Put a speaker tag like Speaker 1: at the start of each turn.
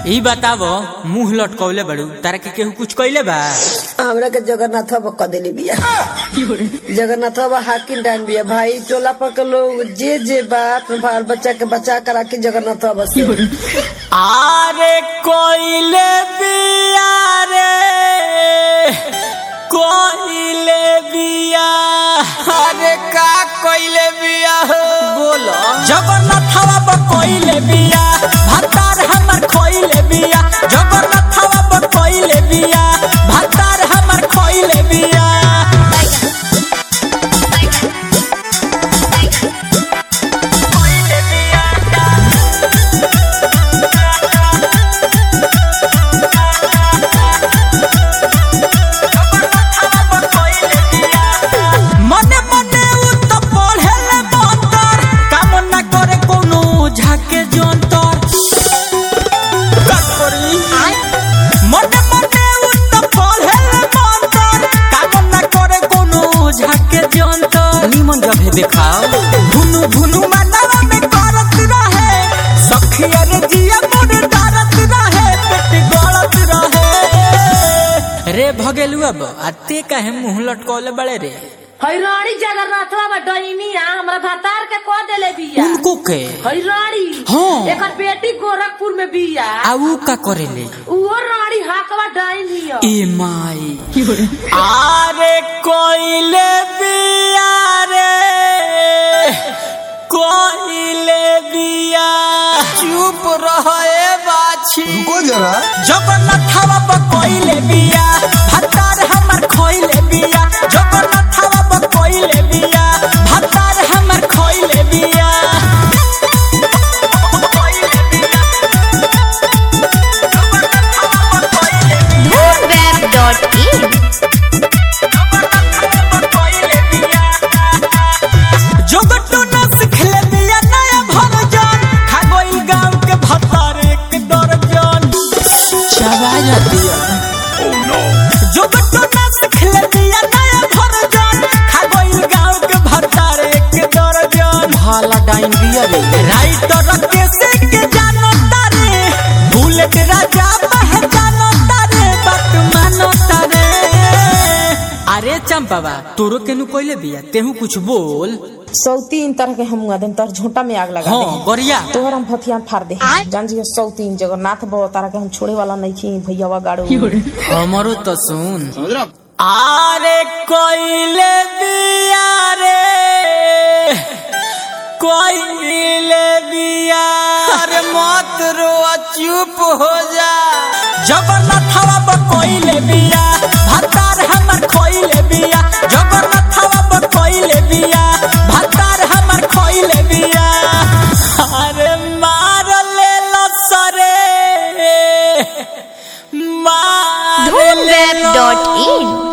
Speaker 1: ई बतावो मुंह लटकौले बड़ू तारा के केहू कुछ कइले बा
Speaker 2: हमरा के जगन्नाथ बाबा क देली बिया जगन्नाथ बाबा हाकिम डान बिया भाई टोला पर के लोग जे जे बात बाल बच्चा के बचा कर राखी जगन्नाथ बाबा से
Speaker 1: आरे कोइले बिया रे कोइले बिया अरे का कोइले बिया हो बोलो जगन्नाथवा ब कोइले बिया भतार हमर खोइले बिया जगन्नाथवा ब कोइले बिया भतार हमर खोइले बिया मने मने उ त पढ़ेले मंतर काम न करे कोनो झाके जंतर का करी मने मने उ त पढ़ेले मंतर काम न करे कोनो झाके जंतर निमन जब है देखाओ भुनु भुनु मनवा में करत रहे सखिया रे जिया मोर डरत रहे पेट गलत रहे रे भगेलु अब आते काहे मुंह लटकौले बड़े रे
Speaker 3: हैरानी जगन्नाथ बाबा डैनिया हमरा भतार के कह देले बिया
Speaker 1: उनको के
Speaker 3: हैरानी
Speaker 1: हाँ।
Speaker 3: एकर बेटी गोरखपुर में बिया
Speaker 1: आऊ का करेले
Speaker 3: उहो रानी हाकवा डैनिया
Speaker 1: ए माई आरे कोइले बिया रे कोइले बिया चुप रहे बाछी
Speaker 4: रुको जरा
Speaker 1: जगन्नाथवा ब कोइले बिया भतार हमर खोइले बिया जगन्नाथवा ब कोइले बिया भतार हमर खोइले बिया जोगटो न सिखले बिया नया भरजन खा गइल गांव के भतार एक दर्जन चबा जाती जोगटो न सिखले बिया नया भरजन खा गइल गांव के भतार एक दर्जन भाला डाइन बिया रे राइटर के से के जानो तारे बुलेट राजा पहचानो तारे बात मानो तारे अरे चंपावा तोरो केनु कोइले बिया तेहू कुछ बोल
Speaker 5: सौ तीन तरह के हम आदम तर झोंटा में आग लगा
Speaker 1: हाँ
Speaker 5: दे
Speaker 1: गरिया
Speaker 5: तोहर हम फथिया फाड़ दे जान जी सौ तीन जगन्नाथ बाबा तारा के हम छोड़े वाला नहीं छी भैयावा गाड़ो
Speaker 1: हमरो तो सुन आरे कोइले बिया रे कोइले बिया अरे मत रो चुप हो जा जगन्नाथवा ब कोइले बिया भतार हमर खोइले बिया जगन्नाथवा ब कोइले बिया भतार हमर खोइले बिया अरे मार ले लसरे मार ले लो।
Speaker 6: धूमवेब.in